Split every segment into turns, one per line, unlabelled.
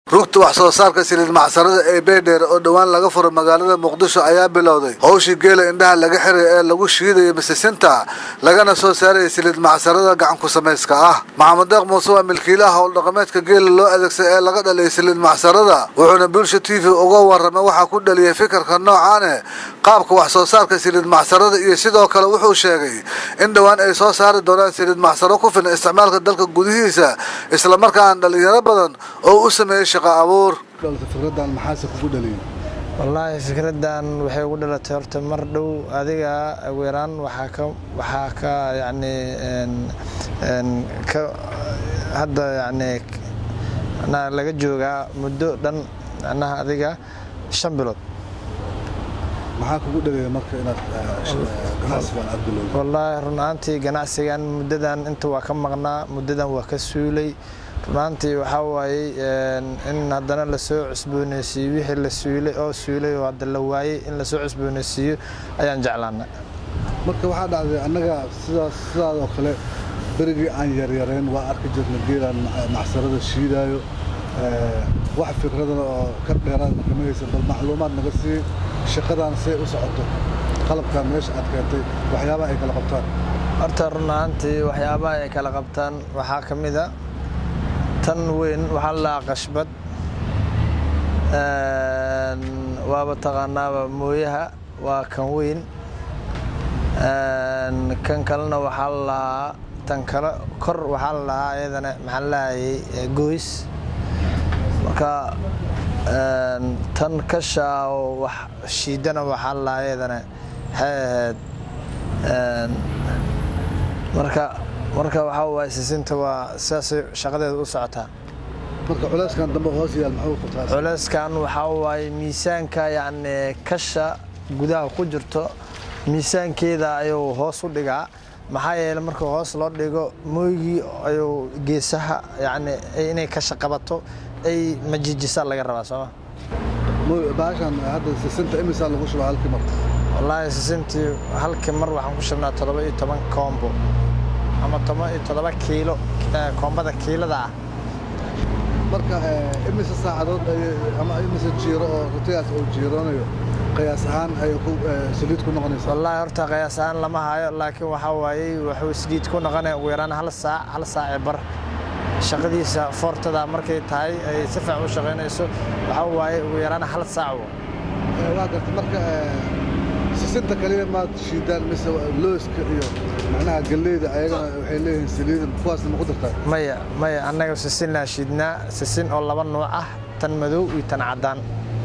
rugta wax soo saarka siliid macsarada ee beedheer oo dhowaan laga furo magaalada muqdisho ayaa bilowday howshii geela indhaha laga xiray ee lagu shiidayo misisinta lagana soo saaraya siliid macsarada gacanku samayska ah maxamed deeq muuse waa milkiilaha howldhaqameedka geela loo adeegsay ee laga dhaliyay siliid macsarada wuxuuna bulsha t v uga warramay waxaa ku dhaliyay fikirka noocaane qaabka wax soo saarka siliid macsarada iyo sidoo kale wuxuu sheegay in dhowaan ay soo saari doonaan siliid macsaro ku filan isticmaalka dalka gudihiisa islamarkaana dhalinyaro badan oo u sameeyey shaqo abuur fikradan maxaase kugu dhaliyay
wallaahi fikradan waxay ugu dhalatay horta mar dhow adiga ugu yaraan waxaa ka waxaa ka yacni ka hadda yacni macnaha laga joogaa muddo dhan macnaha adiga shan bilood
maxaa kugu dhaliyay marka inaad ganacsigan aad bilowday
wallaahi run ahaantii ganacsigan muddadan inta waa ka maqnaa muddadan waa ka suulay runaantii waxaa waayey in haddana lasoo cusbooneysiiyo wixii la suulay oo suulay oo hadda la waayey in lasoo cusbooneysiiyo ayaan jeclaana
marka waxaa dhacday annaga sidaas sidaadoo kale berigii aan yaryareen waa arki jirna geelaan macsarada shiidaayo wax fikradan oo ka dheeraad kama haysan bal macluumaad naga sii shaqadan say u socoto qalabkan meesha aad keentay waxyaabaha ay kala qabtaan
horta run ahaantii waxyaabaha ay kala qabtaan waxaa ka mid a tan weyn waxaa la lahaa qashbad waaba taqaanaaba mooyaha waa kan weyn kan kalena waxaa la lahaa tan kale kor waxaa la lahaa ayadana maxaa la lahayay goys marka tan kashaa oo wax shiidana waxaa la lahaa ayadana waxay ahayd marka marka waxaa waay sisinta waa sidaasay shaqadeeda u socotaa
marka culeyskan dambe hoos yaal muxuu qabtaa
culeyskan waxaa waaye miisaanka yacni kasha gudaha ku jirto miisaankeeda ayuu hoos u dhigaa maxaa yeeley marka hoos loo dhigo mooygii ayuu geesaha yacni inay kasha qabato ay majijisaa laga rabaa sooma
baashan hadda sisinta imisaa lagu shubaa halkii mar
wallaahi sisintii halkii mar waxaan ku shubnaa toddoba iyo toban koombo ama toban iyo toddoba kiilo koombada kiilada ah
marka imise saacadood ama imise jiiro oo rutigaas uu jiiroonayo qiyaas ahaan ay saliid ku noqonaysaa
wallaahi horta qiyaas ahaan lama hayo laakiin waxaa waayey wuxuu saliid ku noqonaya ugu yaraan hal saac hal saaci bar shaqadiisa foortada markay tahay ay si fiican u shaqaynayso waxaa waaye ugu yaraan hal saac
waa garta marka sisinta kaliya maad shiidaan mise looska iyo macnaha galleyda ayagana waxay leeyihiin saliida kuwaasna ma ku dartaa
maya maya annaga sisin laa shiidnaa sisin oo laba nuuc ah tan madow iyo tan caddaan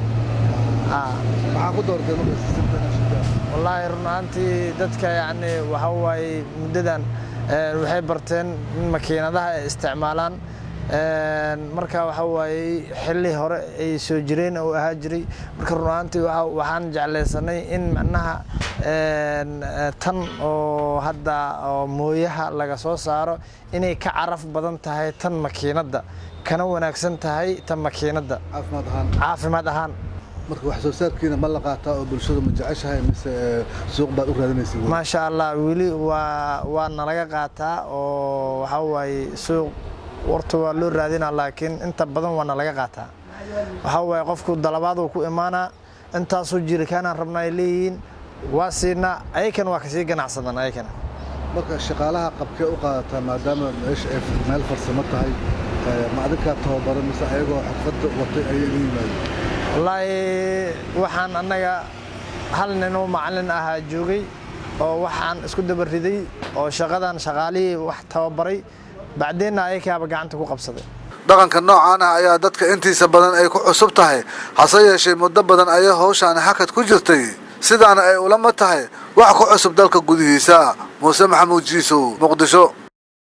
maxaa ku doortay marka sisinta inaad shiidaan
wallaahi run ahaantii dadka yacni waxaa waaye muddadan waxay barteen in makiinadaha ay isticmaalaan marka waxaa waayey xilli hore ay soo jireen oo ahaa jiray marka run ahaantii waxaan jeclaysanay in macnaha tan oo hadda oo mooyaha laga soo saaro inay ka caraf badan tahay tan makiinadda kana wanaagsan tahay tan makiinadda
caafimaad ahaan
caafimaad ahaan
marka wax soo saarkiina ma la qaataa oo bulshada ma jeceshahay mise suuq baad u raadinaysa
maasha allah weli waa waa nalaga qaataa oo waxaa waaye suuq warta waa loo raadinaa laakiin inta badan waa nalaga qaataa waxaa waaye qofku dalabaaduu ku imaanaa intaasoo jirikaanaan rabnaa ay leeyihiin waa siinaa ayakana waa kasii ganacsadan ayakana
marka shaqaalaha qabkee u qaadataa maadaama meesha ay meel farsamo tahay ma adinkaa tababara mise ayagoo xirfadda watay ayay iga yimaadeen
wallaahi waxaan annaga hal ninoo macallin ahaa joogay oo waxaan isku dabariday oo shaqadan shaqaalihii wax tababaray bacdeenna ayakaaba gacanta ku qabsaday dhaqanka noocan ah ayaa dadka intiisa badan ay ku cusub tahay hase yeeshee muddo badan ayay howshaani hakad ku jirtay sidaana ay ulama tahay wax ku cusub dalka gudihiisa muuse maxamuud jiisow muqdisho